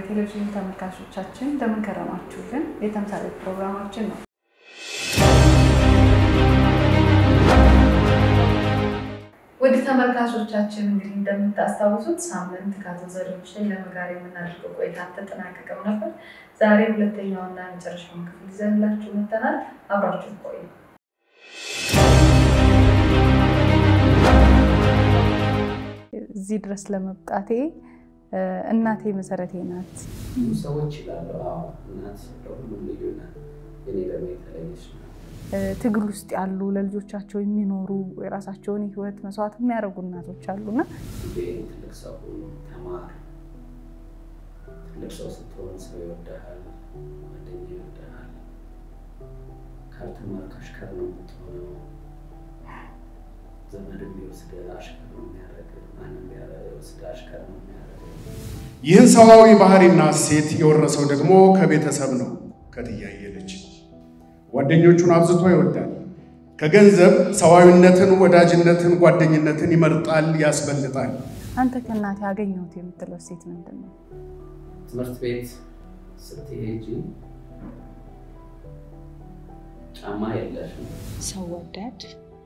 ቴሌቪዥን ተመልካቾቻችን እንደምን ከረማችሁልን? የተምሳሌት ፕሮግራማችን ነው። ውድ ተመልካቾቻችን እንግዲህ እንደምታስታውሱት ሳምንት ከአቶ ዘሪሁን ለመ ጋር የምናደርገው ቆይታ ተጠናቀቀው ነበር። ዛሬ ሁለተኛውና መጨረሻውን ክፍል ይዘንላችሁ መጥተናል። አብራችሁ ቆዩ። እዚህ ድረስ ለመብቃቴ እናቴ መሰረቴ ናት። ብዙ ሰዎች ይላሉ፣ አዎ እናት ለሁሉም ልዩ ናት፣ እኔ ደግሞ የተለየች ናት። ትግል ውስጥ ያሉ ለልጆቻቸው የሚኖሩ የራሳቸውን ሕይወት መስዋዕት የሚያደርጉ እናቶች አሉና ልጄ ትልቅ ሰው ሁኑ፣ ተማር። ትልቅ ሰው ስትሆን ሰው ይወድሃል፣ ጓደኛ ይወድሃል። ካልተማርክ አሽከር ነው የምትሆነው። ዘመድ የሚወስድ አሽከር ነው የሚያደርግ፣ ማንም ቢወስድ አሽከር ነው የሚያደርግ። ይህን ሰዋዊ ባህሪና እሴት የወረሰው ደግሞ ከቤተሰብ ነው። ከትያየ ልጅ ጓደኞቹን አብዝቶ ይወዳል። ከገንዘብ ሰዋዊነትን፣ ወዳጅነትን፣ ጓደኝነትን ይመርጣል፣ ያስበልጣል። አንተ ከእናቴ ያገኘሁት የምትለው እሴት ምንድን ነው? ትምህርት ቤት ስትሄጂ ጫማ የለሽም። ሰው ወዳድ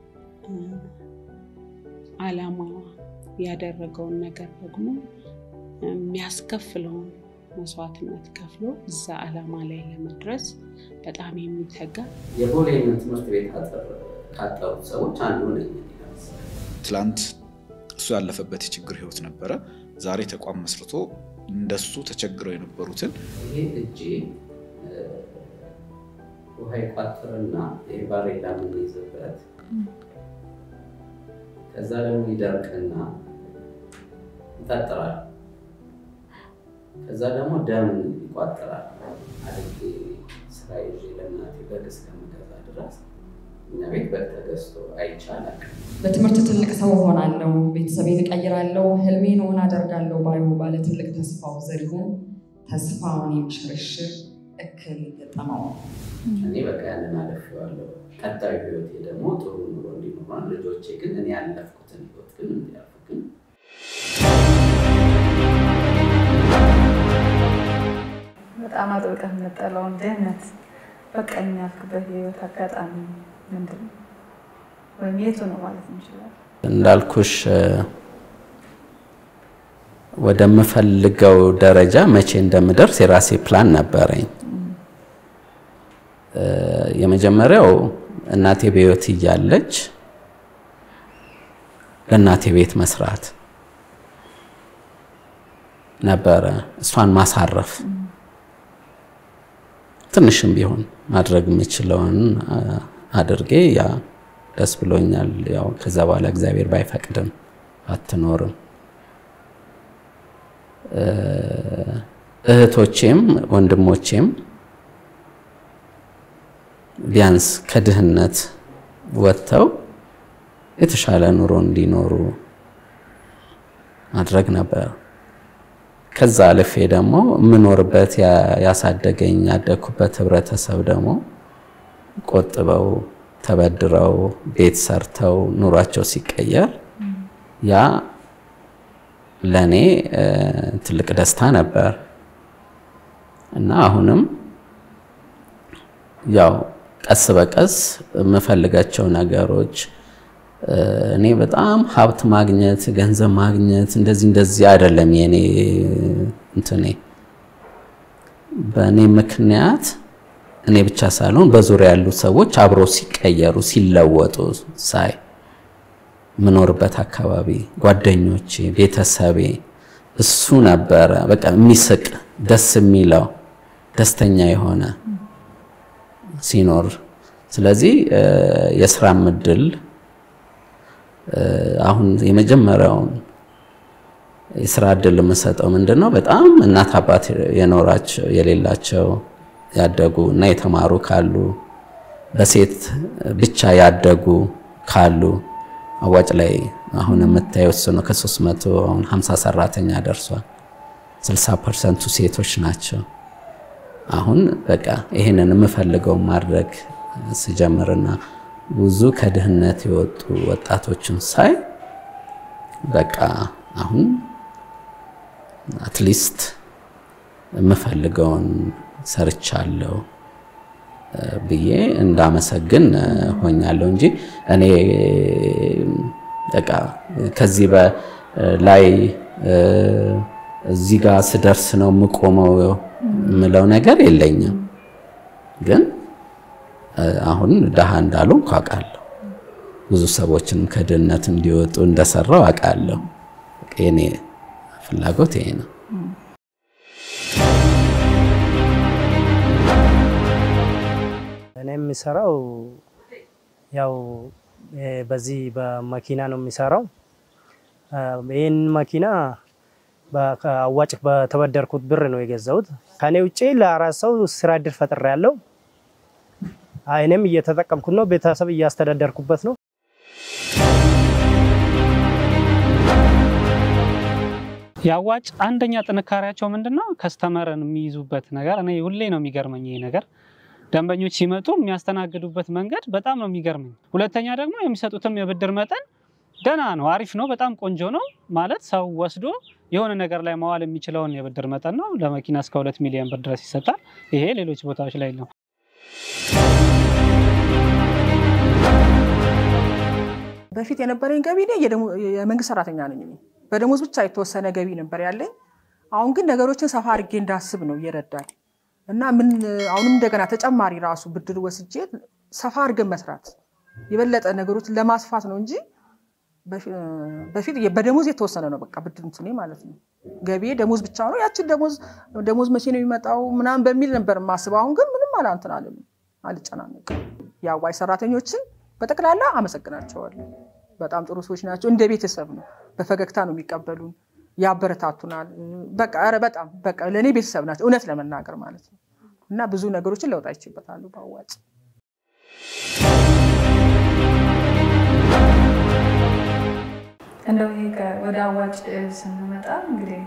ዓላማ ያደረገውን ነገር ደግሞ የሚያስከፍለውን መስዋዕትነት ከፍሎ እዛ ዓላማ ላይ ለመድረስ በጣም የሚተጋ የቦሌን ትምህርት ቤት ካጠሩት ሰዎች አንዱ ነኝ። ትላንት እሱ ያለፈበት የችግር ህይወት ነበረ። ዛሬ ተቋም መስርቶ እንደሱ ተቸግረው የነበሩትን ይሄ እጄ ውሃ ይቋጥርና ባሬላ የምንይዝበት ከዛ ደግሞ ይደርቅና ይጠጥራል። ከዛ ደግሞ ደም ይቋጥራል። አድጌ ስራ ይዤ ለእናቴ በግ እስከምገዛ ድረስ እኛ ቤት በግ ተገዝቶ አይቻላል። በትምህርት ትልቅ ሰው እሆናለሁ፣ ቤተሰቤን እቀይራለሁ፣ ህልሜን እውን አደርጋለሁ ባዩ ባለ ትልቅ ተስፋው ዘሪሁን ተስፋውን የሚሽርሽር እክል ገጠመው። እኔ በቃ ያንን አለፍዋለሁ። ቀጣዩ ህይወቴ ደግሞ ጥሩ ኑሮ እንዲኖሯል። ልጆቼ ግን እኔ ያለፍኩትን ህይወት ግን እንዲያልፉ ግን በጣም አጥብቀህ የምጠላውን ድህነት በቃኝ ያልክበት የህይወት አጋጣሚ ምንድን ነው? ወይም የቱ ነው ማለት እንችላለን? እንዳልኩሽ ወደምፈልገው ደረጃ መቼ እንደምደርስ የራሴ ፕላን ነበረኝ። የመጀመሪያው እናቴ በህይወት እያለች ለእናቴ ቤት መስራት ነበረ። እሷን ማሳረፍ ትንሽም ቢሆን ማድረግ የምችለውን አድርጌ ያ ደስ ብሎኛል። ያው ከዛ በኋላ እግዚአብሔር ባይፈቅድም አትኖርም። እህቶቼም ወንድሞቼም ቢያንስ ከድህነት ወጥተው የተሻለ ኑሮ እንዲኖሩ ማድረግ ነበር። ከዛ አልፌ ደግሞ የምኖርበት ያሳደገኝ ያደግኩበት ህብረተሰብ ደግሞ ቆጥበው ተበድረው ቤት ሰርተው ኑሯቸው ሲቀየር ያ ለእኔ ትልቅ ደስታ ነበር እና አሁንም ያው ቀስ በቀስ የምፈልጋቸው ነገሮች እኔ በጣም ሀብት ማግኘት ገንዘብ ማግኘት እንደዚህ እንደዚህ አይደለም የኔ እንትኔ በእኔ ምክንያት እኔ ብቻ ሳልሆን በዙሪያ ያሉ ሰዎች አብሮ ሲቀየሩ ሲለወጡ ሳይ የምኖርበት አካባቢ ጓደኞቼ፣ ቤተሰቤ እሱ ነበረ በቃ የሚስቅ ደስ የሚለው ደስተኛ የሆነ ሲኖር ስለዚህ የስራም እድል አሁን የመጀመሪያውን የስራ እድል የምሰጠው ምንድን ነው? በጣም እናት አባት የኖራቸው የሌላቸው ያደጉ እና የተማሩ ካሉ በሴት ብቻ ያደጉ ካሉ አዋጭ ላይ አሁን የምታየው እሱ ነው። ከሶስት መቶ አሁን ሀምሳ ሰራተኛ ደርሷል። ስልሳ ፐርሰንቱ ሴቶች ናቸው። አሁን በቃ ይሄንን የምፈልገው ማድረግ ስጀምርና ብዙ ከድህነት የወጡ ወጣቶችን ሳይ በቃ አሁን አትሊስት የምፈልገውን ሰርቻለሁ ብዬ እንዳመሰግን ሆኛለሁ እንጂ እኔ በቃ ከዚህ በላይ እዚህ ጋር ስደርስ ነው የምቆመው የምለው ነገር የለኝም። ግን አሁን ድሃ እንዳልሆንኩ አውቃለሁ። ብዙ ሰዎችንም ከድህነት እንዲወጡ እንደሰራው አውቃለሁ። የኔ ፍላጎት ይሄ ነው። እኔ የሚሰራው ያው በዚህ በመኪና ነው የሚሰራው። ይህን መኪና አዋጭ በተበደርኩት ብር ነው የገዛሁት። ከኔ ውጭ ለአራት ሰው ስራ እድል ፈጥሬያለሁ። እኔም እየተጠቀምኩት ነው። ቤተሰብ እያስተዳደርኩበት ነው። የአዋጭ አንደኛ ጥንካሬያቸው ምንድን ነው? ከስተመርን የሚይዙበት ነገር እኔ ሁሌ ነው የሚገርመኝ ይሄ ነገር ደንበኞች ሲመጡ የሚያስተናግዱበት መንገድ በጣም ነው የሚገርመኝ። ሁለተኛ ደግሞ የሚሰጡትም የብድር መጠን ደህና ነው፣ አሪፍ ነው፣ በጣም ቆንጆ ነው። ማለት ሰው ወስዶ የሆነ ነገር ላይ መዋል የሚችለውን የብድር መጠን ነው። ለመኪና እስከ ሁለት ሚሊዮን ብር ድረስ ይሰጣል። ይሄ ሌሎች ቦታዎች ላይ ነው። በፊት የነበረኝ ገቢ እኔ የመንግስት ሰራተኛ ነኝ። በደሞዝ ብቻ የተወሰነ ገቢ ነበር ያለኝ። አሁን ግን ነገሮችን ሰፋ አድርጌ እንዳስብ ነው እየረዳኝ እና ምን አሁንም እንደገና ተጨማሪ ራሱ ብድር ወስጄ ሰፋ አድርገን መስራት የበለጠ ነገሮችን ለማስፋት ነው እንጂ በፊት በደሞዝ የተወሰነ ነው በቃ ብድር እንትኔ ማለት ነው። ገቢ ደሞዝ ብቻ ነው። ያችን ደሞዝ ደሞዝ መቼ ነው የሚመጣው ምናምን በሚል ነበር የማስበው። አሁን ግን ምንም አላንትን አለም አልጨናነቅም። የአዋጭ ሰራተኞችን በጠቅላላ አመሰግናቸዋለሁ። በጣም ጥሩ ሰዎች ናቸው። እንደ ቤተሰብ ነው። በፈገግታ ነው የሚቀበሉን፣ ያበረታቱናል። በቃ ኧረ በጣም በቃ ለእኔ ቤተሰብ ናቸው እውነት ለመናገር ማለት ነው። እና ብዙ ነገሮችን ለውጥ አይችበታሉ በአዋጭ እንደው ይሄ ወደ አዋጭ ስንመጣ እንግዲህ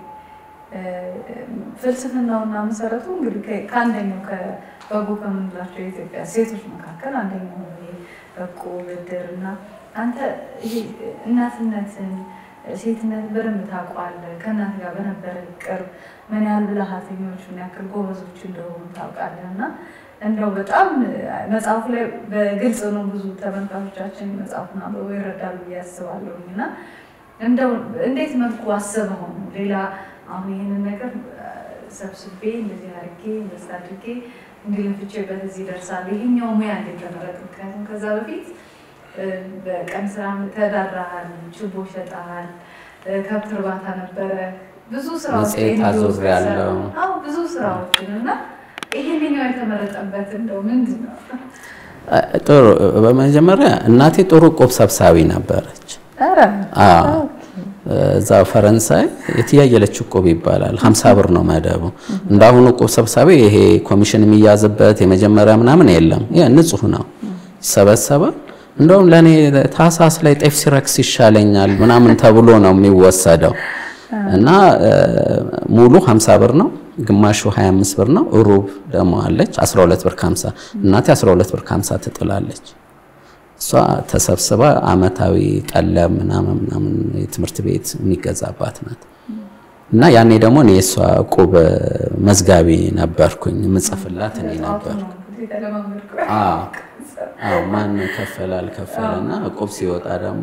ፍልስፍናውና መሰረቱ እንግዲህ ከአንደኛው ከበጎ ከምንላቸው የኢትዮጵያ ሴቶች መካከል አንደኛው በጎ ብድር እና አንተ ይሄ እናትነትን ሴትነት በደንብ ታውቋለህ። ከእናት ጋር በነበረ ቅርብ ምን ያህል ብልሃተኞች ምን ያክል ጎበዞች እንደሆኑ ታውቃለህ እና እንደው በጣም መጽሐፉ ላይ በግልጽ ነው። ብዙ ተመልካቾቻችን መጽሐፉን አንብበው ይረዳሉ ብዬ አስባለሁኝ እና እንደው እንዴት መልኩ አስበው ነው ሌላ አሁን ይህንን ነገር ሰብስቤ እንደዚህ አድርጌ እንደዚህ አድርጌ እንዲለፍቼበት እዚህ ይደርሳል። ይሄኛው ሙያ እንዴት ተመረጥ? ምክንያቱም ከዛ በፊት በቀን ስራ ተዳራሃል፣ ችቦ ሸጠሃል፣ ከብት እርባታ ነበረ፣ ብዙ ስራዎች መጽሔት አዙሬያለሁ። አዎ ብዙ ስራዎችን እና ይሄንኛው የተመረጠበት እንደው ምንድን ነው? ጥሩ። በመጀመሪያ እናቴ ጥሩ ቁብ ሰብሳቢ ነበረች። ኧረ አዎ እዛ ፈረንሳይ የትያየለች ቁብ ይባላል። ሀምሳ ብር ነው መደቡ። እንዳሁኑ ቁብ ሰብሳቢ ይሄ ኮሚሽን የሚያዝበት የመጀመሪያ ምናምን የለም። ይሄ ንጹህ ነው፣ ይሰበሰባል። እንደውም ለእኔ ታህሳስ ላይ ጤፍ ሲረክስ ይሻለኛል ምናምን ተብሎ ነው የሚወሰደው እና ሙሉ 50 ብር ነው፣ ግማሹ 25 ብር ነው፣ ሩብ ደግሞ አለች 12 ብር ከ50 እናቴ 12 ብር ከ50 ትጥላለች። እሷ ተሰብስባ አመታዊ ቀለብ ምናምን ምናምን የትምህርት ቤት የሚገዛባት ናት። እና ያኔ ደግሞ እኔ የእሷ ቁብ መዝጋቢ ነበርኩኝ፣ የምጽፍላት እኔ ነበርኩ። አዎ ማን ከፈለ አልከፈለ እና እቁብ ሲወጣ ደግሞ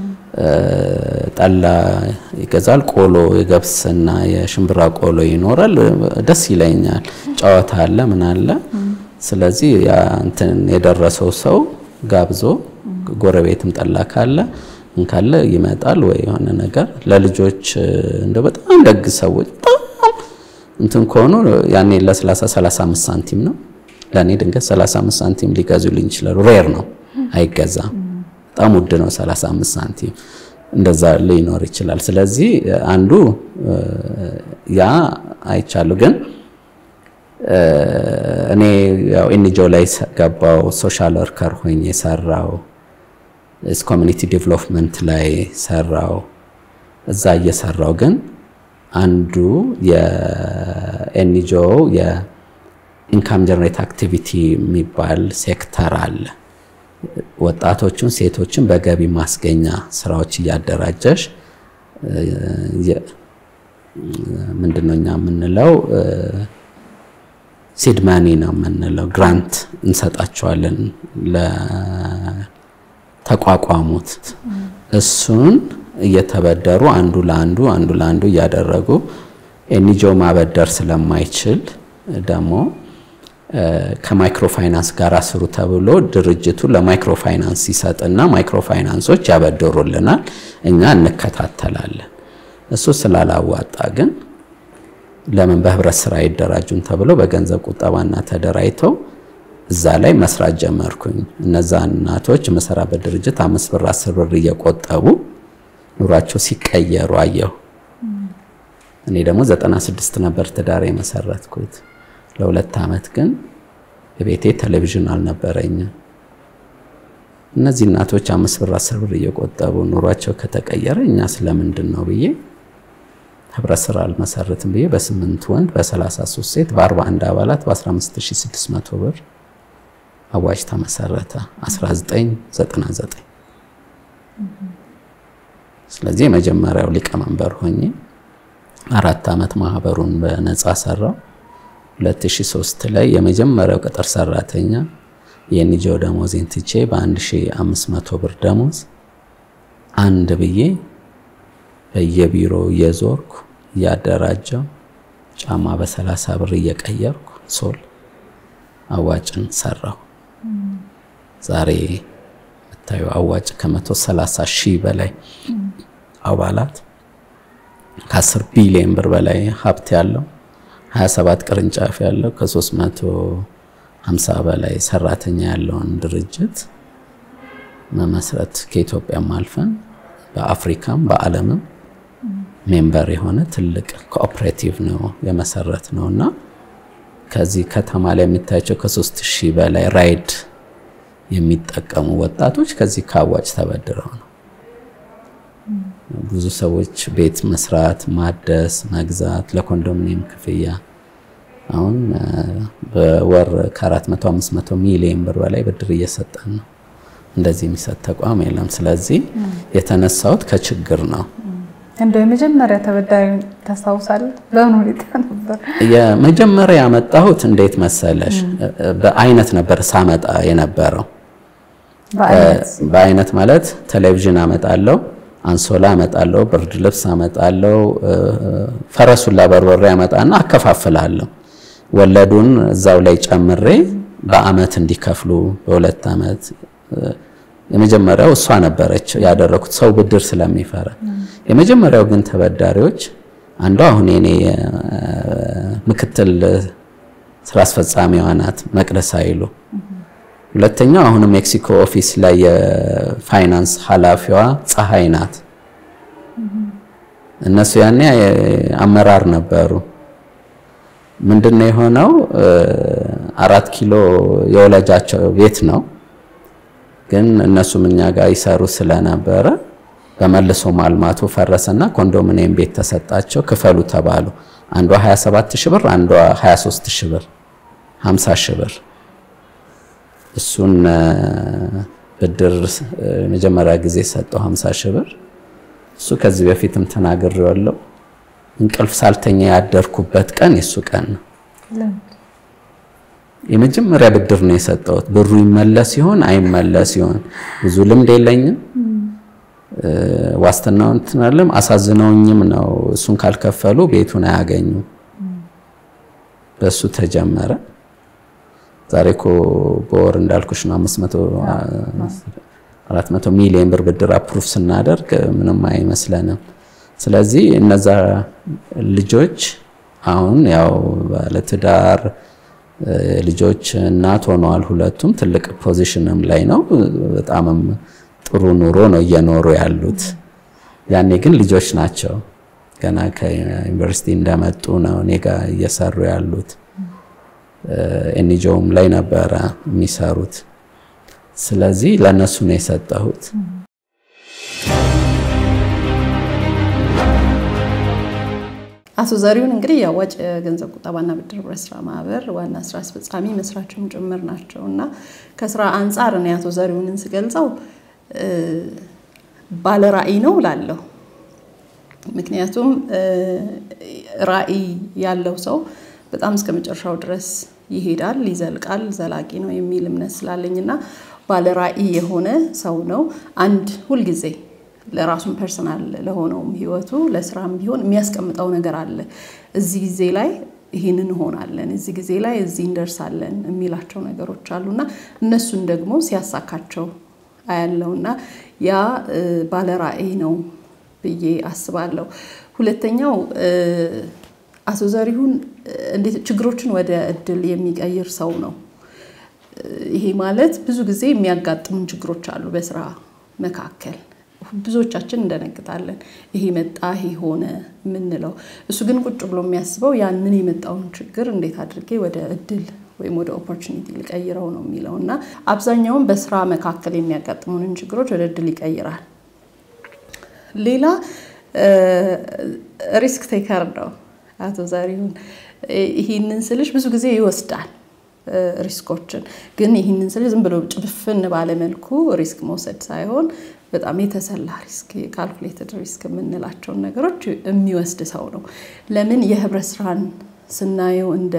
ጠላ ይገዛል። ቆሎ የገብስና የሽምብራ ቆሎ ይኖራል። ደስ ይለኛል። ጨዋታ አለ ምን አለ። ስለዚህ ያ እንትን የደረሰው ሰው ጋብዞ ጎረቤትም ጠላ ካለ ካለ ይመጣል ወይ የሆነ ነገር ለልጆች እንደ በጣም ደግ ሰዎች በጣም እንትን ከሆኑ ያኔ ለ30 35 ሳንቲም ነው ለእኔ ድንገት 35 ሳንቲም ሊገዙልኝ ይችላሉ። ሬር ነው አይገዛም። በጣም ውድ ነው 35 ሳንቲም እንደዛ ሊኖር ይችላል። ስለዚህ አንዱ ያ አይቻሉ። ግን እኔ ያው ኤንጂኦ ላይ ገባው፣ ሶሻል ወርከር ሆኜ ሰራው፣ ኮሚኒቲ ዴቨሎፕመንት ላይ ሰራው። እዛ እየሰራው ግን አንዱ የኤንጂኦ ኢንካም ጀነሬት አክቲቪቲ የሚባል ሴክተር አለ። ወጣቶችን፣ ሴቶችን በገቢ ማስገኛ ስራዎች እያደራጀሽ ምንድነው እኛ የምንለው ሲድ ማኒ ነው የምንለው። ግራንት እንሰጣቸዋለን ለተቋቋሙት። እሱን እየተበደሩ አንዱ ለአንዱ አንዱ ለአንዱ እያደረጉ ኤንጂኦ ማበደር ስለማይችል ደግሞ ከማይክሮ ፋይናንስ ጋር ስሩ ተብሎ ድርጅቱ ለማይክሮ ፋይናንስ ይሰጥና ማይክሮ ፋይናንሶች ያበድሩልናል፣ እኛ እንከታተላለን። እሱ ስላላዋጣ ግን ለምን በህብረት ስራ አይደራጁም ተብሎ በገንዘብ ቁጠባና ተደራጅተው እዛ ላይ መስራት ጀመርኩኝ። እነዛ እናቶች የምሰራበት ድርጅት አምስት ብር አስር ብር እየቆጠቡ ኑሯቸው ሲቀየሩ አየሁ። እኔ ደግሞ ዘጠና ስድስት ነበር ትዳር የመሰረትኩት። ለሁለት ዓመት ግን ቤቴ ቴሌቪዥን አልነበረኝም። እነዚህ እናቶች አምስት ብር አስር ብር እየቆጠቡ ኑሯቸው ከተቀየረ እኛ ስለምንድን ነው ብዬ ህብረት ስራ አልመሰርትም ብዬ በስምንት ወንድ በ33 ሴት በ41 አባላት በ15600 ብር አዋጅ ተመሰረተ 1999። ስለዚህ የመጀመሪያው ሊቀመንበር ሆኜ አራት ዓመት ማህበሩን በነፃ ሰራው። 2003 ላይ የመጀመሪያው ቅጥር ሰራተኛ የኤንጂኦ ደሞዜን ትቼ በ1500 ብር ደሞዝ አንድ ብዬ በየቢሮ እየዞርኩ እያደራጀው ጫማ በ30 ብር እየቀየርኩ ሶል አዋጭን ሰራው። ዛሬ የምታዩ አዋጭ ከ130 ሺህ በላይ አባላት ከ10 ቢሊዮን ብር በላይ ሀብት ያለው 27 ቅርንጫፍ ያለው ከ350 በላይ ሰራተኛ ያለውን ድርጅት መመስረት ከኢትዮጵያም አልፈን በአፍሪካም በዓለምም ሜምበር የሆነ ትልቅ ኮኦፕሬቲቭ ነው የመሰረት ነው እና ከዚህ ከተማ ላይ የሚታያቸው ከሶስት ሺህ በላይ ራይድ የሚጠቀሙ ወጣቶች ከዚህ ከአዋጭ ተበድረው ነው። ብዙ ሰዎች ቤት መስራት፣ ማደስ፣ መግዛት ለኮንዶሚኒየም ክፍያ አሁን በወር ከ400 500 ሚሊዮን ብር በላይ ብድር እየሰጠን ነው። እንደዚህ የሚሰጥ ተቋም የለም። ስለዚህ የተነሳሁት ከችግር ነው። እንደው የመጀመሪያ ተበዳሪ ታስታውሳለህ? በምን ሁኔታ ነበር? የመጀመሪያ ያመጣሁት እንዴት መሰለሽ፣ በአይነት ነበር ሳመጣ የነበረው። በአይነት ማለት ቴሌቪዥን አመጣለሁ፣ አንሶላ አመጣለሁ፣ ብርድ ልብስ አመጣለሁ፣ ፈረሱላ በርበሬ አመጣና አከፋፍላለሁ። ወለዱን እዛው ላይ ጨምሬ በአመት እንዲከፍሉ በሁለት አመት የመጀመሪያው እሷ ነበረች ያደረኩት ሰው ብድር ስለሚፈራ። የመጀመሪያው ግን ተበዳሪዎች አንዷ አሁን የኔ ምክትል ስራ አስፈጻሚዋ ናት መቅደስ ኃይሉ። ሁለተኛው አሁንም ሜክሲኮ ኦፊስ ላይ የፋይናንስ ኃላፊዋ ፀሐይ ናት። እነሱ ያኔ አመራር ነበሩ። ምንድነው የሆነው? አራት ኪሎ የወላጃቸው ቤት ነው ግን እነሱም እኛ ጋር ይሰሩ ስለነበረ በመልሶ ማልማቱ ፈረሰና ኮንዶሚኒየም ቤት ተሰጣቸው። ክፈሉ ተባሉ። አንዷ 27 ሺህ ብር፣ አንዷ 23 ሺህ ብር፣ 50 ሺህ ብር። እሱን ብድር መጀመሪያ ጊዜ ሰጠው 50 ሺህ ብር። እሱ ከዚህ በፊትም ተናግሬዋለሁ። እንቅልፍ ሳልተኛ ያደርኩበት ቀን የሱ ቀን ነው። የመጀመሪያ ብድር ነው የሰጠሁት። ብሩ ይመለስ ይሆን አይመለስ ይሆን ብዙ ልምድ የለኝም። ዋስትናውን ትናለም አሳዝነውኝም ነው እሱን ካልከፈሉ ቤቱን አያገኙም። በሱ ተጀመረ። ዛሬ እኮ በወር እንዳልኩሽ ነው 500 400 ሚሊዮን ብር ብድር አፕሩፍ ስናደርግ ምንም አይመስለንም። ስለዚህ እነዛ ልጆች አሁን ያው ባለትዳር ልጆች እናት ሆነዋል። ሁለቱም ትልቅ ፖዚሽንም ላይ ነው። በጣምም ጥሩ ኑሮ ነው እየኖሩ ያሉት። ያኔ ግን ልጆች ናቸው። ገና ከዩኒቨርሲቲ እንደመጡ ነው እኔ ጋር እየሰሩ ያሉት። ኤንጂኦም ላይ ነበረ የሚሰሩት። ስለዚህ ለእነሱ ነው የሰጠሁት። አቶ ዘሪሁን እንግዲህ የአዋጭ ገንዘብ ቁጠባና ብድር ህብረት ስራ ማህበር ዋና ስራ አስፈጻሚ መስራችም ጭምር ናቸው እና ከስራ አንጻር እኔ አቶ ዘሪሁንን ስገልጸው ባለ ራዕይ ነው ላለሁ ምክንያቱም ራዕይ ያለው ሰው በጣም እስከ መጨረሻው ድረስ ይሄዳል፣ ይዘልቃል፣ ዘላቂ ነው የሚል እምነት ስላለኝ እና ባለ ራዕይ የሆነ ሰው ነው። አንድ ሁልጊዜ ለራሱን ፐርሰናል ለሆነውም ህይወቱ ለስራም ቢሆን የሚያስቀምጠው ነገር አለ። እዚህ ጊዜ ላይ ይህን እንሆናለን፣ እዚህ ጊዜ ላይ እዚህ እንደርሳለን የሚላቸው ነገሮች አሉና እነሱን ደግሞ ሲያሳካቸው አያለውና ያ ባለ ራዕይ ነው ብዬ አስባለሁ። ሁለተኛው አቶ ዘሪሁን እንዴት ችግሮችን ወደ እድል የሚቀይር ሰው ነው። ይሄ ማለት ብዙ ጊዜ የሚያጋጥሙን ችግሮች አሉ በስራ መካከል ብዙዎቻችን እንደነግጣለን። ይሄ መጣ፣ ይሄ ሆነ የምንለው እሱ ግን ቁጭ ብሎ የሚያስበው ያንን የመጣውን ችግር እንዴት አድርጌ ወደ እድል ወይም ወደ ኦፖርቹኒቲ ሊቀይረው ነው የሚለው እና አብዛኛውን በስራ መካከል የሚያጋጥሙንን ችግሮች ወደ እድል ይቀይራል። ሌላ ሪስክ ቴከር ነው አቶ ዘሪሁን። ይህንን ስልሽ ብዙ ጊዜ ይወስዳል ሪስኮችን ግን ይህንን ስልሽ ዝም ብሎ ጭፍን ባለመልኩ ሪስክ መውሰድ ሳይሆን በጣም የተሰላ ሪስክ ካልኩሌትድ ሪስክ የምንላቸውን ነገሮች የሚወስድ ሰው ነው። ለምን የህብረት ስራን ስናየው እንደ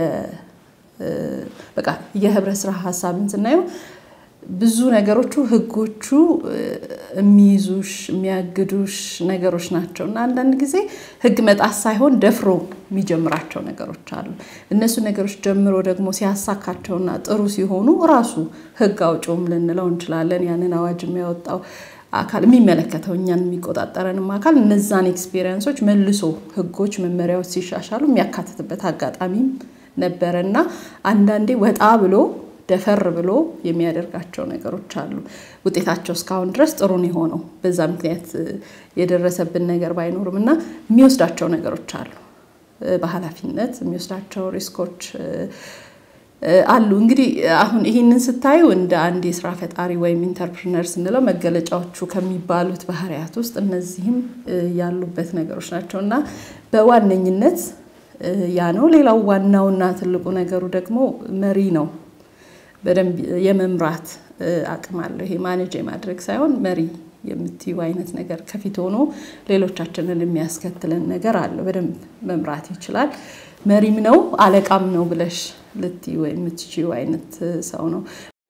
በቃ የህብረት ስራ ሀሳብን ስናየው ብዙ ነገሮቹ ህጎቹ የሚይዙሽ የሚያግዱሽ ነገሮች ናቸው እና አንዳንድ ጊዜ ህግ መጣስ ሳይሆን ደፍሮ የሚጀምራቸው ነገሮች አሉ። እነሱ ነገሮች ጀምሮ ደግሞ ሲያሳካቸውና ጥሩ ሲሆኑ ራሱ ህግ አውጪውም ልንለው እንችላለን። ያንን አዋጅ የሚያወጣው አካል የሚመለከተው እኛን የሚቆጣጠረንም አካል እነዛን ኤክስፔሪንሶች መልሶ ህጎች፣ መመሪያዎች ሲሻሻሉ የሚያካትትበት አጋጣሚም ነበረ እና አንዳንዴ ወጣ ብሎ ደፈር ብሎ የሚያደርጋቸው ነገሮች አሉ። ውጤታቸው እስካሁን ድረስ ጥሩ ነው የሆነው። በዛ ምክንያት የደረሰብን ነገር ባይኖርም እና የሚወስዳቸው ነገሮች አሉ። በኃላፊነት የሚወስዳቸው ሪስኮች አሉ። እንግዲህ አሁን ይህንን ስታዩ እንደ አንድ የስራ ፈጣሪ ወይም ኢንተርፕርነር ስንለው መገለጫዎቹ ከሚባሉት ባህሪያት ውስጥ እነዚህም ያሉበት ነገሮች ናቸው እና በዋነኝነት ያ ነው። ሌላው ዋናውና ትልቁ ነገሩ ደግሞ መሪ ነው። በደንብ የመምራት አቅም አለው። ይሄ ማኔጅ የማድረግ ሳይሆን መሪ የምትዩ አይነት ነገር ከፊት ሆኖ ሌሎቻችንን የሚያስከትለን ነገር አለው። በደንብ መምራት ይችላል። መሪም ነው አለቃም ነው ብለሽ ልትዩ የምትችዩ አይነት ሰው ነው።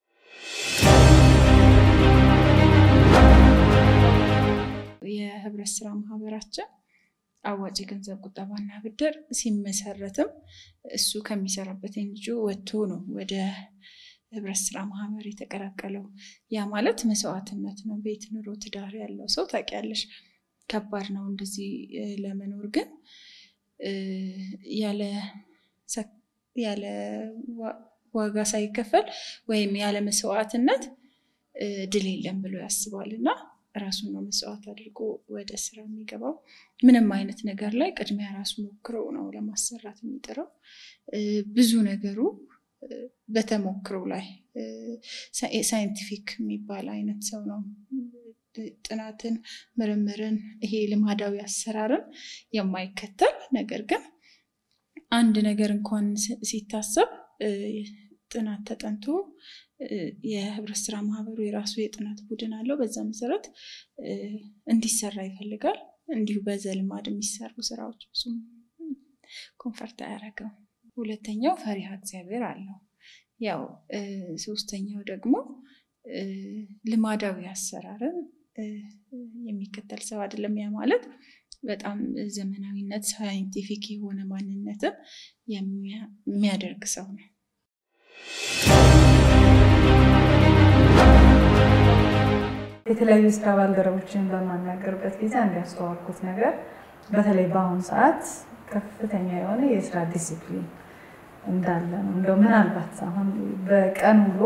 የህብረት ስራ ማህበራችን አዋጭ የገንዘብ ቁጠባና ብድር ሲመሰረትም እሱ ከሚሰራበት ኤንጂኦ ወጥቶ ነው ወደ ህብረት ስራ ማህበር የተቀላቀለው። ያ ማለት መስዋዕትነት ነው። ቤት፣ ኑሮ፣ ትዳር ያለው ሰው ታውቂያለሽ፣ ከባድ ነው እንደዚህ ለመኖር ግን ያለ ዋጋ ሳይከፈል ወይም ያለ መስዋዕትነት ድል የለም ብሎ ያስባል እና ራሱን ነው መስዋዕት አድርጎ ወደ ስራ የሚገባው። ምንም አይነት ነገር ላይ ቅድሚያ ራሱ ሞክሮ ነው ለማሰራት የሚጥረው። ብዙ ነገሩ በተሞክሮ ላይ ሳይንቲፊክ የሚባል አይነት ሰው ነው። ጥናትን፣ ምርምርን፣ ይሄ ልማዳዊ አሰራርን የማይከተል ነገር ግን አንድ ነገር እንኳን ሲታሰብ ጥናት ተጠንቶ የህብረት ስራ ማህበሩ የራሱ የጥናት ቡድን አለው። በዛ መሰረት እንዲሰራ ይፈልጋል። እንዲሁ በዘልማድ የሚሰሩ ስራዎች ብዙም ኮንፈርት አያደርገው። ሁለተኛው ፈሪሃ እግዚአብሔር አለው። ያው ሶስተኛው ደግሞ ልማዳዊ አሰራርን የሚከተል ሰው አይደለም። ያ ማለት በጣም ዘመናዊነት፣ ሳይንቲፊክ የሆነ ማንነትን የሚያደርግ ሰው ነው። የተለያዩ ስራ ባልደረቦችን በማናገርበት ጊዜ አንድ ያስተዋልኩት ነገር በተለይ በአሁኑ ሰዓት ከፍተኛ የሆነ የስራ ዲሲፕሊን እንዳለ ነው። እንደው ምናልባት አሁን በቀን ውሎ